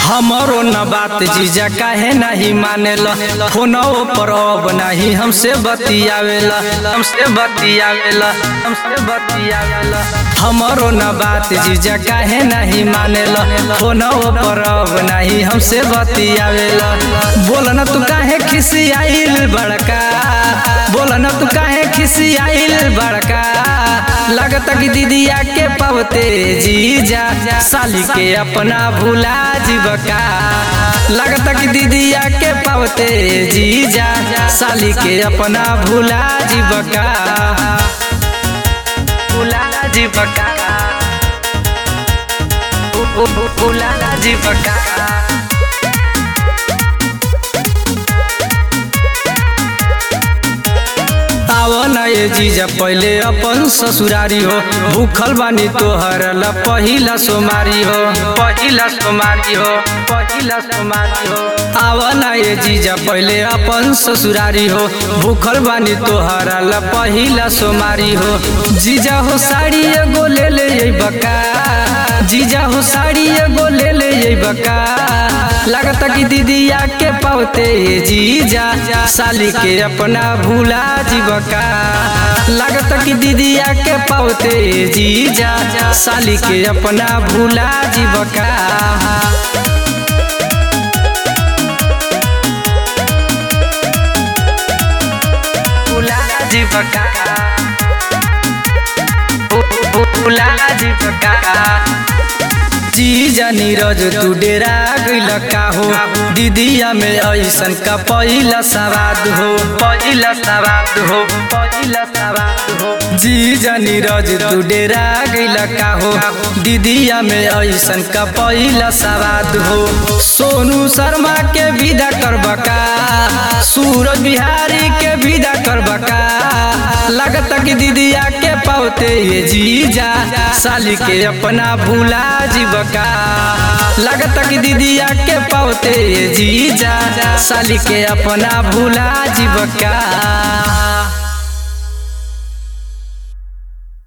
हमरो न बात जीजा काहे नहीं मानेला फोनो पर अब नहीं हमसे बतियावेला हमसे बतियावेला हमसे बतियावेला हमरो न बात जीजा काहे नहीं मानेला फोनो पर अब नहीं हमसे बतियावेला बोल न तू काहे खिसियाइल बड़का बोल न तू काहे खिसियाइल बड़का लगता कि दीदिया के पवते जीजा साली के अपना भूला जीवका लगता कि दीदिया के पवते जीजा साली के अपना भूला जीवका भूला जीवका भूला जीवका आवन ये जीजा पहले अपन ससुरारी हो भूखल बानी तोहर ला पहिला सोमारी हो पहिला सोमारी हो पहिला सोमारी हो आवन ये जीजा पहले अपन ससुरारी हो भूखल बानी तोहर ला पहिला सोमारी हो जीजा हो साड़ी एगो ले ले ये बका जीजा हो साड़ी एगो ले ले ये बका लगता कि दीदिया के पावते जीजा साली के अपना भूला जीवका लगता कि दीदिया के पावते जीजा साली के अपना भूला जीवका भूला जीवका भूला जीवका जीजा नीरज तू डेरा गइल का हो दीदिया में ऐसन का पहिला सवाद हो पहिला सवाद हो पहिला सवाद हो जीजा नीरज तू डेरा गइल का हो दीदिया में ऐसन का पहिला सवाद हो सोनू शर्मा के विदा करबका सूरज बिहारी के विदा करबका लगता कि दीदिया के पावते ये जीजा साली के अपना भूला जीवका लगता कि दीदिया के पावते ये जीजा साली के अपना भूला जीवका